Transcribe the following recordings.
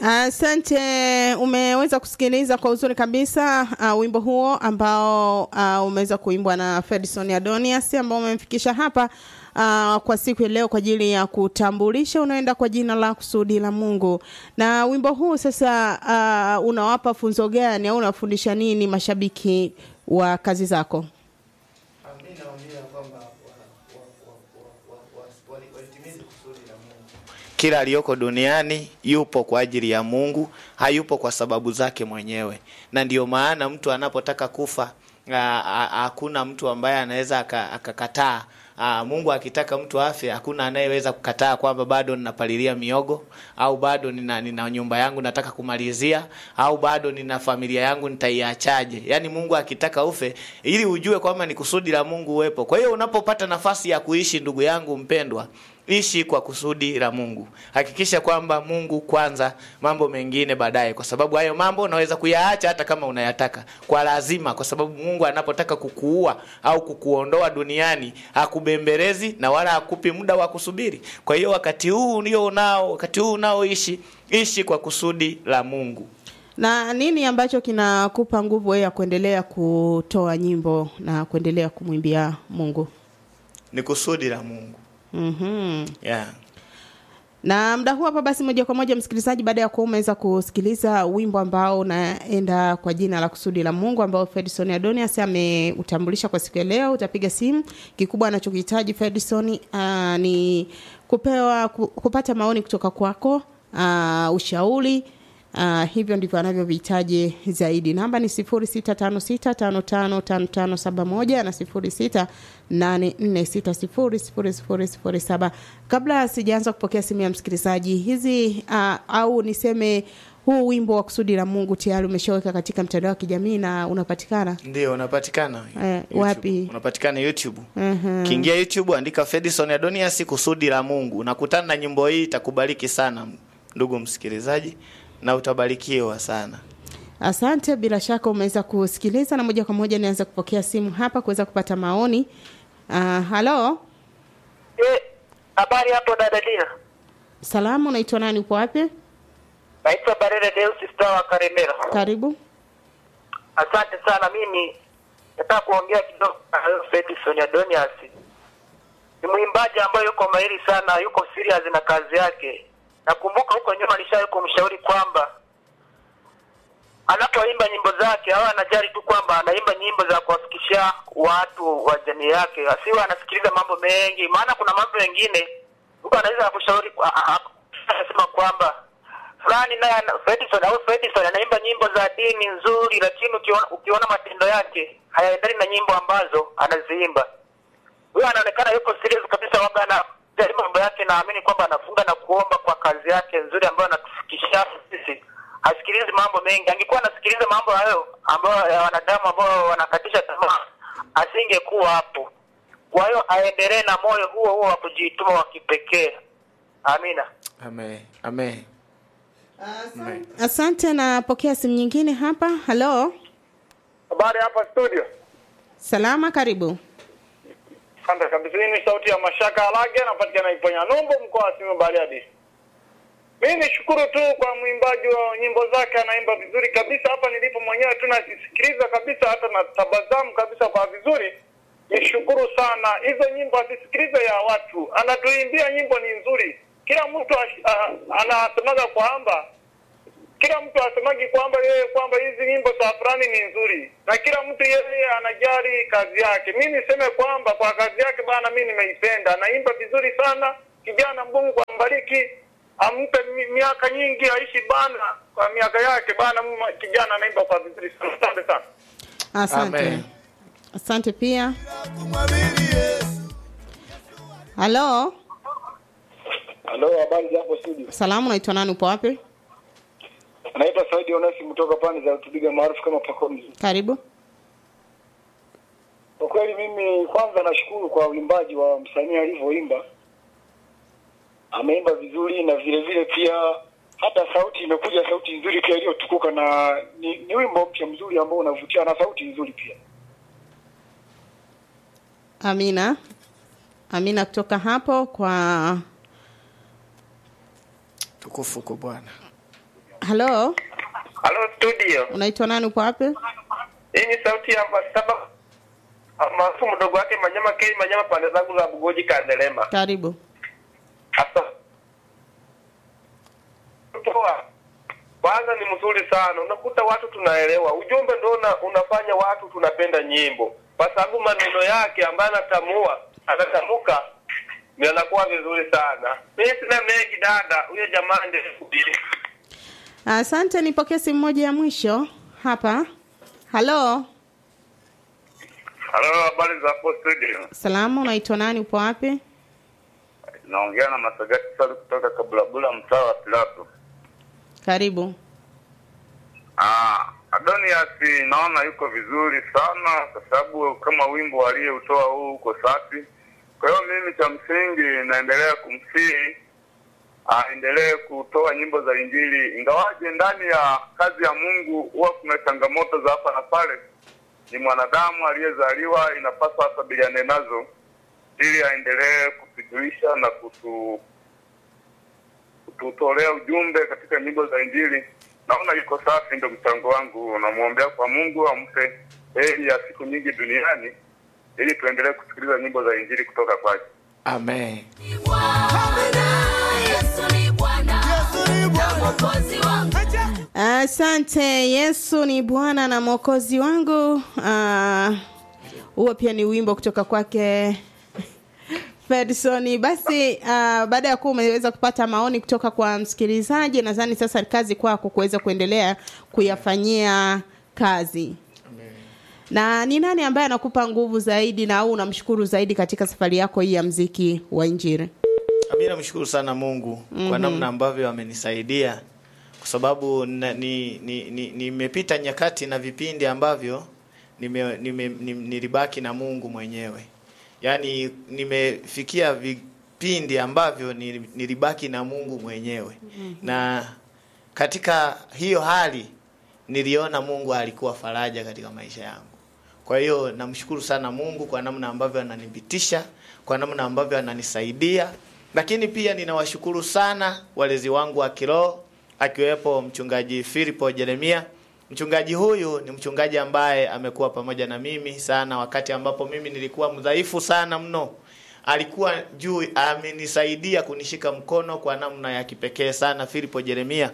Asante, umeweza kusikiliza kwa uzuri kabisa uh, wimbo huo ambao uh, umeweza kuimbwa na Fredson Adonias ambao umemfikisha hapa uh, kwa siku ya leo kwa ajili ya kutambulisha unaenda kwa jina la kusudi la Mungu. Na wimbo huu sasa uh, unawapa funzo gani au unafundisha nini mashabiki wa kazi zako? Mimi naambia kwamba wa- wa- wa- wa- wa- wa- walitimize kusudi la Mungu. Kila aliyoko duniani yupo kwa ajili ya Mungu, hayupo kwa sababu zake mwenyewe, na ndiyo maana mtu anapotaka kufa a- a- hakuna mtu ambaye anaweza aka- akakataa. Aa, Mungu akitaka mtu afe, hakuna anayeweza kukataa kwamba bado ninapalilia miogo au bado nina, nina nyumba yangu nataka kumalizia au bado nina familia yangu nitaiachaje. Yaani Mungu akitaka ufe, ili ujue kwamba ni kusudi la Mungu uwepo. Kwa hiyo unapopata nafasi ya kuishi, ndugu yangu mpendwa, ishi kwa kusudi la Mungu. Hakikisha kwamba Mungu kwanza, mambo mengine baadaye, kwa sababu hayo mambo unaweza kuyaacha hata kama unayataka kwa lazima, kwa sababu Mungu anapotaka kukuua au kukuondoa duniani hakubembelezi na wala hakupi muda wa kusubiri. Kwa hiyo wakati huu ulio unao, wakati huu unaoishi, ishi kwa kusudi la Mungu. Na nini ambacho kinakupa nguvu wewe ya kuendelea kutoa nyimbo na kuendelea kumwimbia Mungu? Ni kusudi la Mungu. Mhm. Yeah. na mda huu hapa basi moja kwa moja msikilizaji baada ya kuwa umeweza kusikiliza wimbo ambao unaenda kwa jina la kusudi la mungu ambao fedison adonias ameutambulisha kwa siku ya leo utapiga simu kikubwa anachokihitaji fedison uh, ni kupewa ku, kupata maoni kutoka kwako uh, ushauri Uh, hivyo ndivyo anavyovihitaji zaidi namba ni 0656555571 na 0684600007 kabla sijaanza kupokea simu ya msikilizaji hizi uh, au niseme huu wimbo wa kusudi la mungu tayari umeshaweka katika mtandao wa kijamii na unapatikana Ndio unapatikana. Eh, YouTube. wapi? Unapatikana YouTube. Mhm. Kiingia YouTube andika Fedison Adonias kusudi la Mungu. Unakutana na nyimbo hii itakubariki sana ndugu msikilizaji na utabarikiwa sana. asante bila shaka umeweza kusikiliza na moja kwa moja nianza kupokea simu hapa kuweza kupata maoni uh, halo Eh, habari hapo dada Dina. salamu unaitwa nani upo wapi Naitwa Barere Deus Star wa Karemera. karibu Asante sana. Mimi nataka kuongea kidogo na huyo Fedison Adonias. Ni mwimbaji ambaye yuko mahiri sana, yuko serious na kazi yake. Nakumbuka huko nyuma alishawahi kumshauri kwamba anapoimba nyimbo zake au anajali tu kwamba anaimba nyimbo za kuwafikishia watu wa jamii yake, asiwe anasikiliza mambo mengi, maana kuna mambo mengine mtu anaweza akushauri a- a- a- anasema kwamba fulani naye ana- Fredison au Fredison anaimba nyimbo za dini nzuri, lakini ukiona, ukiona matendo yake hayaendani na nyimbo ambazo anaziimba. Huyo anaonekana yuko serious kabisa, waga anajali mambo yake, naamini kwamba anafunga na kuomba kwa kazi yake nzuri ambayo anatufikishia sisi. Hasikilizi mambo mengi. Angekuwa anasikiliza mambo hayo ambayo ya wanadamu ambao wanakatisha tamaa, asingekuwa hapo. Kwa hiyo aendelee na moyo huo huo wa kujituma wa kipekee. Amina. Amen. Amen. asante napokea simu nyingine hapa halo Habari hapa studio. salama karibu Asante kabisa. Hii ni sauti ya Mashaka Alage, napatikana Iponya Numbo, mkoa wa Simiyu Bariadi. Mimi nishukuru tu kwa mwimbaji wa nyimbo zake, anaimba vizuri kabisa. Hapa nilipo mwenyewe tu nasikiliza kabisa, hata na tabasamu kabisa kwa vizuri. Nishukuru sana. Hizo nyimbo asisikilize ya watu, anatuimbia nyimbo ni nzuri. Kila mtu ash- a- anasemaga kwamba kila mtu asemagi kwamba yeye kwamba hizi nyimbo za fulani ni nzuri, na kila mtu yeye anajali kazi yake. Mi niseme kwamba kwa kazi yake bana, mi nimeipenda, anaimba vizuri sana. Kijana, Mungu ambariki, ampe mi- miaka nyingi, aishi bana kwa miaka yake bana. m- Kijana anaimba kwa vizuri sana, asante sana. asante Amen. asante pia halo Halo, habari za hapo studio? salamu unaitwa nani upo wapi Naitwa Saidi Onesi kutoka pande za Tubiga maarufu kama Pakomzi. karibu Kwa kweli mimi kwanza nashukuru kwa uimbaji wa msanii alivyoimba, ameimba vizuri na vile vile pia hata sauti imekuja sauti nzuri pia iliyotukuka, na ni, ni wimbo mpya mzuri ambao unavutia na sauti nzuri pia. amina amina kutoka hapo kwa Tukufu kwa Bwana. halo Halo studio. unaitwa nani upo wapi Hii ni sauti ya Masaba maarufu mdogo wake Manyama K Manyama pande zangu za Bugoji Kandelema. karibu Asa. Toa. Kwanza ni mzuri sana. Unakuta watu tunaelewa. Ujumbe ndio una, unafanya watu tunapenda nyimbo. Kwa sababu maneno yake ambayo anatamua, anatamuka ni anakuwa vizuri sana. Mimi sina mengi dada. Huyo jamaa ndiye kuhubiri. asante nipokee simu moja ya mwisho hapa halo Halo, habari za hapo studio? salamu unaitwa nani upo wapi Naongea na Masagati Salu kutoka Kabulabula, mtaa wa Pilato. karibu Ah, Adonias naona yuko vizuri sana, kwa sababu kama wimbo aliyeutoa huu uko safi. Kwa hiyo mimi cha msingi naendelea kumsihi aendelee kutoa nyimbo za Injili, ingawaje ndani ya kazi ya Mungu huwa kuna changamoto za hapa na pale. Ni mwanadamu aliyezaliwa, inapaswa akabiliane nazo ili aendelee kutujulisha na kutu kututolea ujumbe katika nyimbo za Injili. Naona yuko safi, ndo mchango wangu. Namwombea kwa Mungu ampe heri ya siku nyingi duniani, ili tuendelee kusikiliza nyimbo za Injili kutoka kwake. amen Yesu ni Bwana na Mwokozi wangu. asante yesu ni bwana na mwokozi wangu Ah, huo pia ni wimbo kutoka kwake Fedson. Basi uh, baada ya kuwa umeweza kupata maoni kutoka kwa msikilizaji, nadhani sasa ni kazi kwako kuweza kuendelea kuyafanyia kazi. Na ni nani ambaye anakupa nguvu zaidi na au unamshukuru zaidi katika safari yako hii ya mziki wa Injili? mi namshukuru sana mungu mm-hmm. kwa namna ambavyo amenisaidia kwa sababu na- ni- ni- ni- nimepita ni, nyakati na vipindi ambavyo nime, nime, nime, nilibaki na mungu mwenyewe yaani nimefikia vipindi ambavyo nili- nilibaki na mungu mwenyewe mm-hmm. na katika hiyo hali niliona mungu alikuwa faraja katika maisha yangu kwa hiyo namshukuru sana mungu kwa namna ambavyo ananipitisha kwa namna ambavyo ananisaidia lakini pia ninawashukuru sana walezi wangu wa kiroho akiwepo mchungaji filipo jeremia mchungaji huyu ni mchungaji ambaye amekuwa pamoja na mimi sana wakati ambapo mimi nilikuwa mdhaifu sana mno alikuwa juu amenisaidia kunishika mkono kwa namna ya kipekee sana filipo jeremia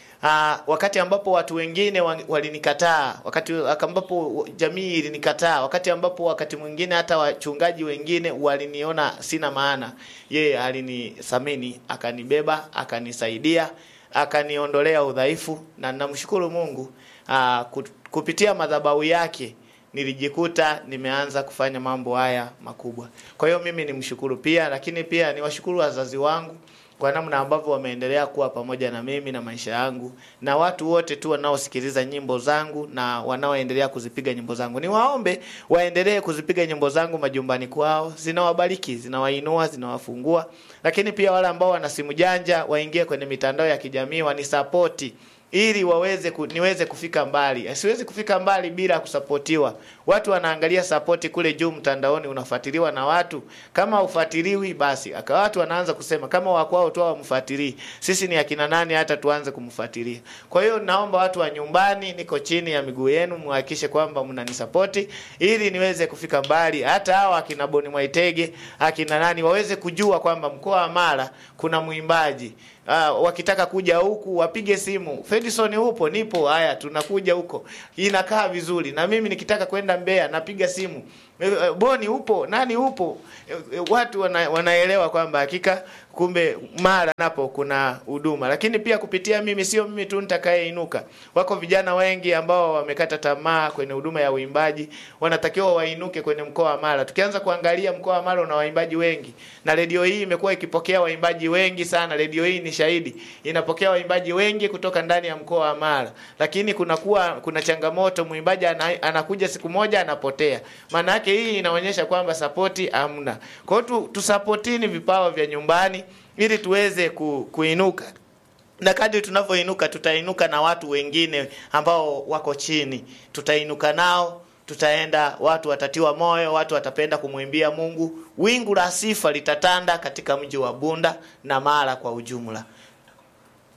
Aa, wakati ambapo watu wengine wa- walinikataa wakati ambapo jamii ilinikataa wakati ambapo wakati mwingine hata wachungaji wengine waliniona sina maana yeye alinithamini akanibeba akanisaidia akaniondolea udhaifu na namshukuru mungu aa, ku- kupitia madhabahu yake nilijikuta nimeanza kufanya mambo haya makubwa kwa hiyo mimi nimshukuru pia lakini pia niwashukuru wazazi wangu kwa namna ambavyo wameendelea kuwa pamoja na mimi na maisha yangu na watu wote tu wanaosikiliza nyimbo zangu na wanaoendelea kuzipiga nyimbo zangu niwaombe waendelee kuzipiga nyimbo zangu majumbani kwao zinawabariki zinawainua zinawafungua lakini pia wale ambao wana simu janja waingie kwenye mitandao ya kijamii wanisapoti ili waweze ku, niweze kufika mbali siwezi kufika mbali bila kusapotiwa watu wanaangalia sapoti kule juu mtandaoni unafuatiliwa na watu kama ufuatiliwi basi aka watu wanaanza kusema kama wakwao tu wamfuatilii sisi ni akina nani hata tuanze kumfuatilia kwa hiyo naomba watu wa nyumbani niko chini ya miguu yenu muhakikishe kwamba mnanisapoti ili niweze kufika mbali hata hawa akina boni mwaitege akina nani waweze kujua kwamba mkoa wa mara kuna mwimbaji uh, wakitaka kuja huku wapige simu Fedison upo nipo haya tunakuja huko inakaa vizuri na mimi nikitaka kwenda Mbeya napiga simu Eh, eh, Boni upo nani upo Eh, eh, watu wana, wanaelewa kwamba hakika kumbe mara napo kuna huduma lakini pia kupitia mimi sio mimi tu nitakayeinuka wako vijana wengi ambao wamekata tamaa kwenye huduma ya uimbaji wanatakiwa wainuke kwenye mkoa wa Mara tukianza kuangalia mkoa wa Mara una waimbaji wengi na redio hii imekuwa ikipokea waimbaji wengi sana redio hii ni shahidi inapokea waimbaji wengi kutoka ndani ya mkoa wa Mara lakini kunakuwa kuna changamoto mwimbaji ana, anakuja siku moja anapotea maana yake hii inaonyesha kwamba sapoti hamna kwa hiyo tu, tusapotini vipawa vya nyumbani ili tuweze ku, kuinuka na kadri tunavyoinuka tutainuka na watu wengine ambao wako chini tutainuka nao tutaenda watu watatiwa moyo watu watapenda kumwimbia mungu wingu la sifa litatanda katika mji wa bunda na mara kwa ujumla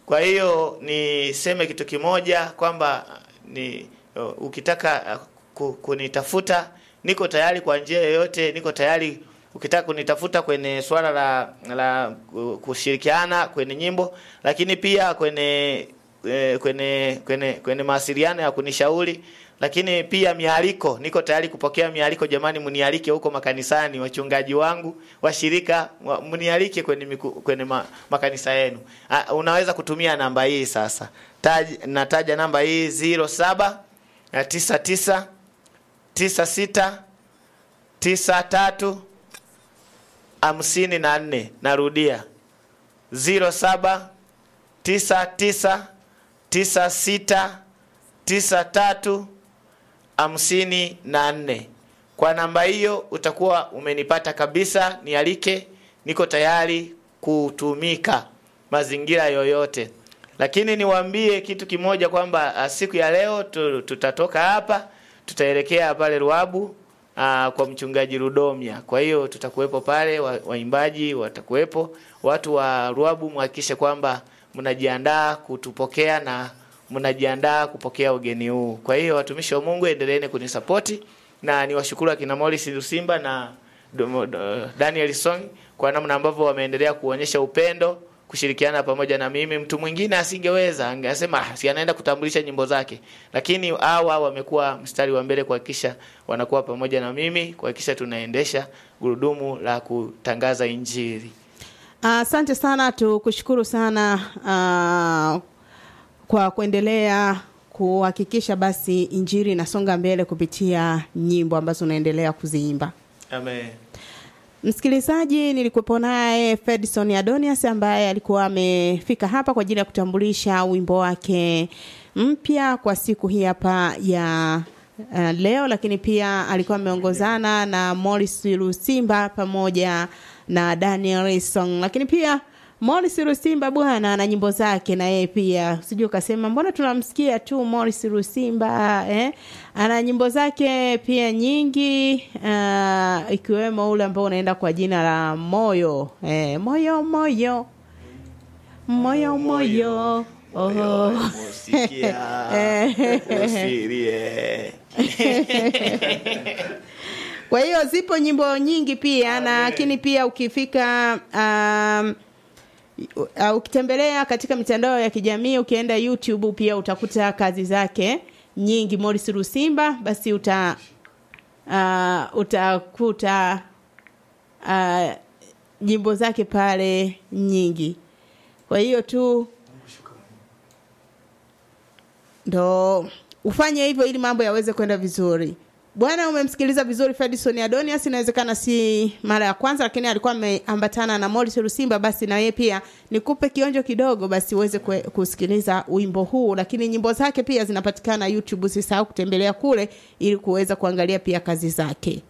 Kwa hiyo niseme kitu kimoja kwamba ni uh, ukitaka uh, ku- kunitafuta niko tayari kwa njia yoyote, niko tayari ukitaka kunitafuta kwenye swala la la ku- kushirikiana kwenye nyimbo, lakini pia kwenye eh, kwenye kwenye kwenye mawasiliano ya kunishauri lakini pia mialiko, niko tayari kupokea mialiko. Jamani, mnialike huko makanisani, wachungaji wangu, washirika, wa- mnialike kwenye miku, kwenye ma, makanisa yenu. Uh, unaweza kutumia namba hii sasa. Taj, nataja namba hii 07 na 99 96 93 hamsini na nne. Narudia 07 99 96 93 hamsini na nne. Kwa namba hiyo utakuwa umenipata kabisa. Nialike, niko tayari kutumika mazingira yoyote. Lakini niwaambie kitu kimoja kwamba ah, siku ya leo tu, tutatoka hapa tutaelekea pale Ruabu aa, kwa mchungaji Rudomia. Kwa hiyo tutakuwepo pale, wa- waimbaji watakuwepo, watu wa Ruabu, mhakikishe kwamba mnajiandaa kutupokea na mnajiandaa kupokea ugeni huu. Kwa hiyo watumishi wa Mungu, endeleeni kunisapoti na niwashukuru akina Morris Lusimba na Domo- do- Daniel Song kwa namna ambavyo wameendelea kuonyesha upendo kushirikiana pamoja na mimi. Mtu mwingine asingeweza, angesema "Ah, si anaenda kutambulisha nyimbo zake, lakini hawa wamekuwa mstari wa mbele kuhakikisha wanakuwa pamoja na mimi kuhakikisha tunaendesha gurudumu la kutangaza Injili. Asante sana, tukushukuru sana ah, kwa kuendelea kuhakikisha basi injili inasonga mbele kupitia nyimbo ambazo unaendelea kuziimba. Amen. Msikilizaji, nilikuwepo naye Fedson Adonias ambaye alikuwa amefika hapa kwa ajili ya kutambulisha wimbo wake mpya kwa siku hii hapa ya uh, leo, lakini pia alikuwa ameongozana na Morris Lusimba pamoja na Daniel Song, lakini pia Morris Lusimba bwana na nyimbo zake na yeye pia, sijui ukasema mbona tunamsikia tu Morris Lusimba eh? Ana nyimbo zake pia nyingi uh, ikiwemo ule ambao unaenda kwa jina la moyo eh, moyo moyo moyo moyo oh. Eh. Usilie. Kwa hiyo zipo nyimbo nyingi pia na lakini pia ukifika um, uh, ukitembelea katika mitandao ya kijamii ukienda YouTube pia utakuta kazi zake nyingi Morris Lusimba basi uta uh, utakuta uh, nyimbo zake pale nyingi. Kwa hiyo tu ndo ufanye hivyo ili mambo yaweze kwenda vizuri. Bwana, umemsikiliza vizuri Fedison Adonias. Inawezekana si mara ya kwanza, lakini alikuwa ameambatana na Morris Lusimba. Basi na yeye pia nikupe kionjo kidogo, basi uweze kwe- kusikiliza wimbo huu, lakini nyimbo zake pia zinapatikana YouTube. Usisahau kutembelea kule ili kuweza kuangalia pia kazi zake.